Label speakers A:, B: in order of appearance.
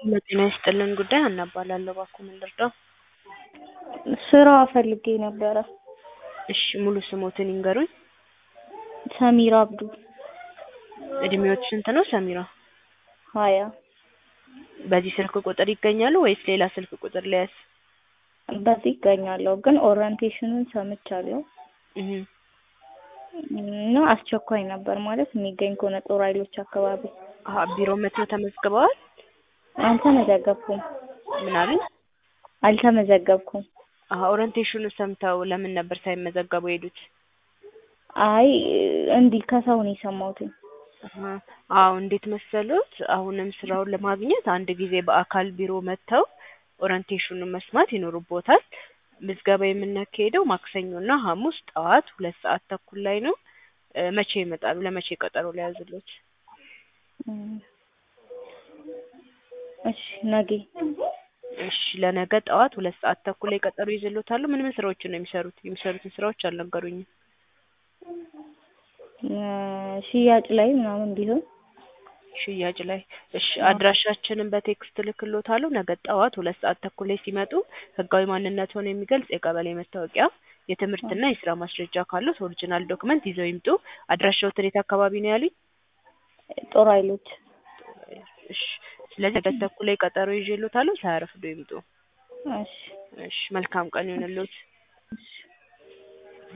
A: ለጤና ይስጥልን ጉዳይ ሀና እባላለሁ። እባክዎ ምን ልርዳው?
B: ስራ ፈልጌ ነበረ።
A: እሺ ሙሉ ስሞትን ይንገሩኝ?
B: ሰሚራ አብዱ
A: እድሜዎት ስንት ነው ሰሚራ?
B: ሀያ
A: በዚህ ስልክ ቁጥር ይገኛሉ ወይስ ሌላ ስልክ ቁጥር ልያዝ?
B: በዚህ ይገኛለሁ ግን ኦሪንቴሽኑን ሰምቻለሁ
A: እህ
B: እና አስቸኳይ ነበር ማለት የሚገኝ ከሆነ ጦር ኃይሎች አካባቢ
A: አሀ ቢሮ መጥተው ተመዝግበዋል?
B: አልተመዘገብኩም
A: ምን አሉኝ?
B: አልተመዘገብኩም።
A: አሀ ኦሪንቴሽኑ ሰምተው ለምን ነበር ሳይመዘገቡ የሄዱት?
B: አይ እንዲህ ከሰው ነው የሰማሁትኝ።
A: አሀ አዎ እንዴት መሰሎት አሁንም ስራውን ለማግኘት አንድ ጊዜ በአካል ቢሮ መጥተው ኦሪንቴሽኑን መስማት ይኖርቦታል። ምዝገባ የምናካሂደው ማክሰኞ እና ሐሙስ ጠዋት ሁለት ሰዓት ተኩል ላይ ነው። እ መቼ ይመጣሉ? ለመቼ ቀጠሮ ልያዝልዎት?
B: እም እሺ ነገ
A: እሺ ለነገ ጠዋት ሁለት ሰዓት ተኩል ላይ ቀጠሮ ይዤልዎታለሁ። ምን ምን ስራዎችን ነው የሚሰሩት? የሚሰሩትን ስራዎች አልነገሩኝም።
B: እ ሽያጭ ላይ ምናምን ቢሆን
A: ሽያጭ ላይ እሺ አድራሻችንን በቴክስት እልክልዎታለሁ። ነገ ጠዋት ሁለት ሰዓት ተኩል ላይ ሲመጡ ህጋዊ ማንነትዎን የሚገልጽ የቀበሌ መታወቂያ፣ የትምህርትና የስራ ማስረጃ ካለዎት ኦሪጅናል ዶክመንት ይዘው ይምጡ። አድራሻዎትን የት አካባቢ ነው ያሉኝ?
B: ጦር ኃይሎች
A: እሺ ስለዚህ ነገ ተኩል ላይ ቀጠሮ ይዤልዎታለሁ። ሳያረፍዱ ይምጡ።
B: እሺ
A: እሺ መልካም ቀን ይሁንልዎት።